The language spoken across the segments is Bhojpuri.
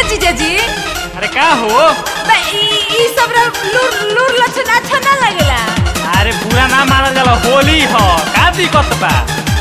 ए जीजाजी अरे का हो बे ई ई सब रा लूर लूर लक्षण अच्छा ना लगेला अरे बुरा ना मानल जाला होली ह का दिक्कत बा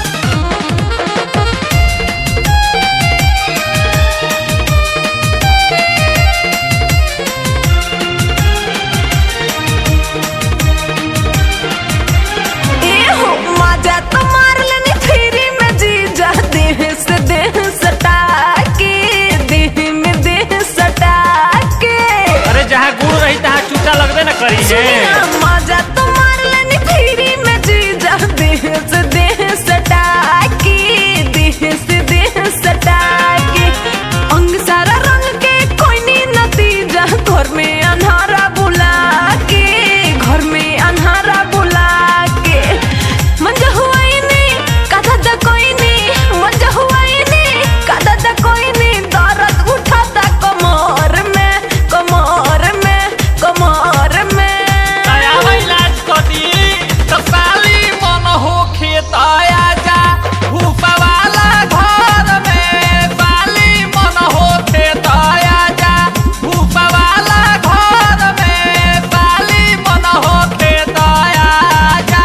ए हो मजा तो मार लेनी फ्री में जीजा देह से देह सटा के देह में देह सटा के अरे जहाँ गुड़ रही तहाँ चूचा लगबे न करी है सुनिया, मजा तो मार लेनी फ्री में जीजा देह से देह सटा के देह से देह सटा के अंग सारा रंग के कोई नी नतीजा घर में अन्हारा बुला के घर में अन्हारा बुला के मंजा हुआ ही नहीं कदा दा कोई नहीं मंजा हुआ ही नहीं कदा दा कोई नहीं दर्द उठाता कमर में कमर में कमर में दया इलाज कदी तो साली मन हो खेत आया जा भूपा वाला घर में साली मन हो खेत आया जा भूपा वाला घर में साली मन हो खेत आया जा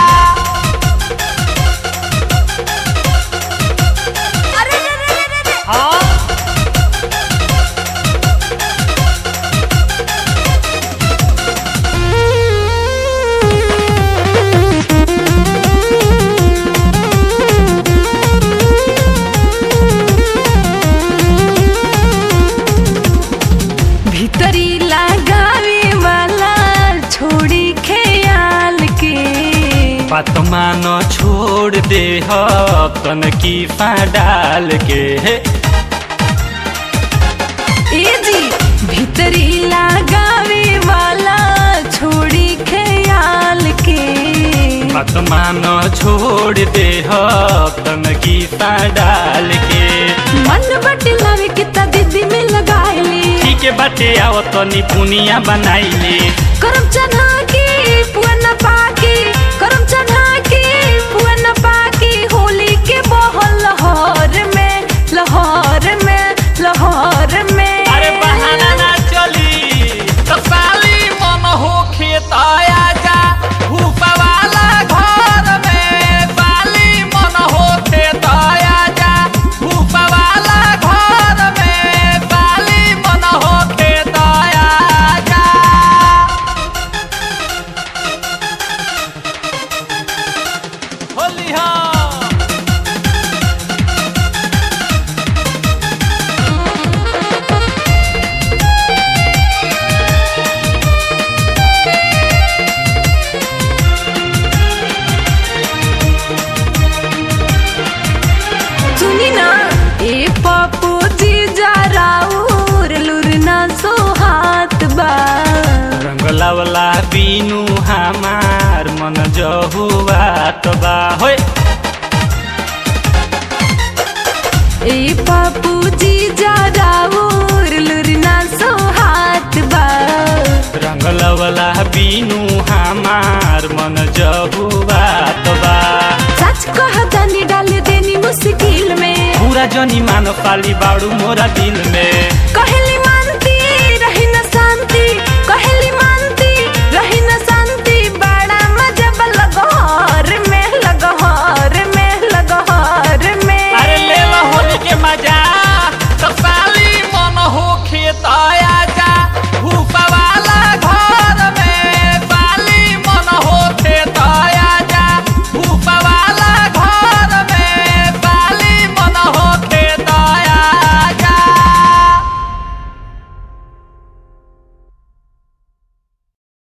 अरे रे रे रे रे रे हाँ भीतरी लगावे वाला छोड़ी ख्याल के बात मानो छोड़ दे तन की डाल के ए जी भीतरी लगावे वाला छोड़ी ख्याल के बात मानो छोड़ दे तन की डाल के मन बट लावे के ता दीदी में लगाइली ठीक है बाटे आओ तनी पुनिया बनाइले करम चना की पुअन पाकी करम चना की पुअन पाकी होली के बहल लहर में लहर में लहर में अरे बहाना ना चली तो साली मन हो खेत आया जा भूपा वाला घर में साली मन हो खेत आया जा भूपा वाला घर में साली मन हो खेत आया जा होली हाँ सुनी ना ए पप्पू जी जा राउर लुरना सो हाथ बा रंगला वाला बीनू हमार मन जहुआ तो बा होय ए पप्पू जी जा राउर लुरना सो हाथ बा रंगला वाला बीनू हमार मन जहुआ तो बा सच कह दानी डाल देनी मुश्किल में पूरा जनी मानो पाली बाड़ू मोरा दिल में